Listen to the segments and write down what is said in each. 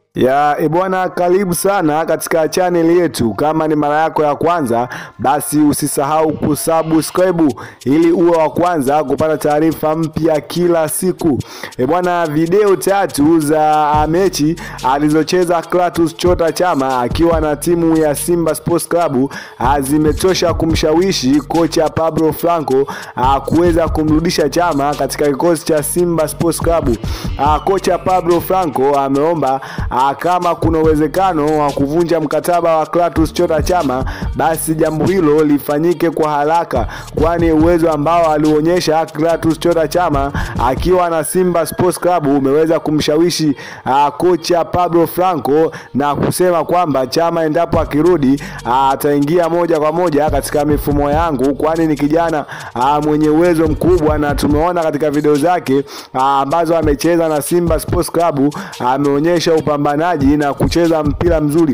Ya ebwana, karibu sana katika chaneli yetu. Kama ni mara yako ya kwanza, basi usisahau kusubscribe ili uwe wa kwanza kupata taarifa mpya kila siku. Ebwana, video tatu za mechi alizocheza Clatous Chota Chama akiwa na timu ya Simba Sports Club zimetosha kumshawishi kocha Pablo Franco kuweza kumrudisha Chama katika kikosi cha Simba Sports Club. Kocha Pablo Franco ameomba kama kuna uwezekano wa kuvunja mkataba wa Clatous Chota Chama, basi jambo hilo lifanyike kwa haraka, kwani uwezo ambao alionyesha Clatous Chota Chama akiwa na Simba Sports Club umeweza kumshawishi uh, kocha Pablo Franco na kusema kwamba Chama endapo akirudi ataingia moja kwa moja katika mifumo yangu, kwani ni kijana uh, mwenye uwezo mkubwa, na tumeona katika video zake uh, ambazo amecheza na Simba Sports Club ameonyesha uh, upambanaji na kucheza mpira mzuri.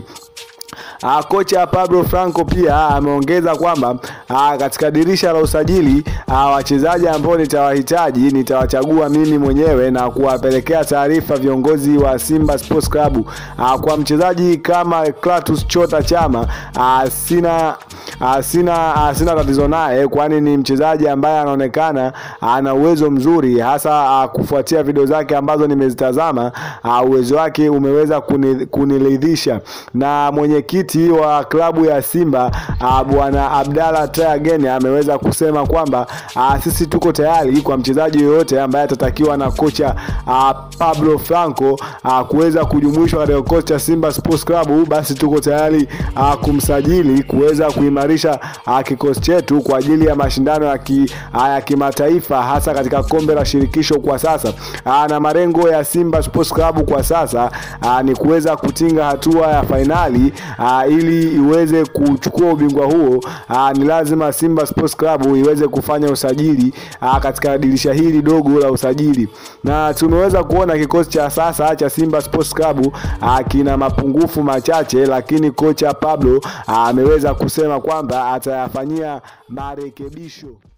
Uh, kocha Pablo Franco pia ameongeza kwamba uh, katika dirisha la usajili uh, wachezaji ambao nitawahitaji nitawachagua mimi mwenyewe na kuwapelekea taarifa viongozi wa Simba Sports Club. Uh, kwa mchezaji kama Clatous Chota Chama uh, sina uh, sina uh, sina tatizo naye, kwani ni mchezaji ambaye anaonekana ana uh, uwezo mzuri hasa uh, kufuatia video zake ambazo nimezitazama uh, uwezo wake umeweza kuniridhisha na mwenyekiti wa klabu ya Simba uh, bwana Abdalla Traoré ameweza kusema kwamba uh, sisi tuko tayari kwa mchezaji yoyote ambaye atatakiwa na kocha uh, Pablo Franco uh, kuweza kujumuishwa katika kikosi cha Simba Sports Club, basi tuko tayari uh, kumsajili kuweza kuimarisha uh, kikosi chetu kwa ajili ya mashindano ya, ki, uh, ya kimataifa hasa katika kombe la shirikisho kwa sasa uh, na malengo ya Simba Sports Club kwa sasa uh, ni kuweza kutinga hatua ya fainali uh, ili iweze kuchukua ubingwa huo uh, ni lazima Simba Sports Club iweze kufanya usajili uh, katika dirisha hili dogo la usajili, na tumeweza kuona kikosi cha sasa cha Simba Sports Club uh, kina mapungufu machache, lakini kocha Pablo ameweza uh, kusema kwamba atayafanyia marekebisho.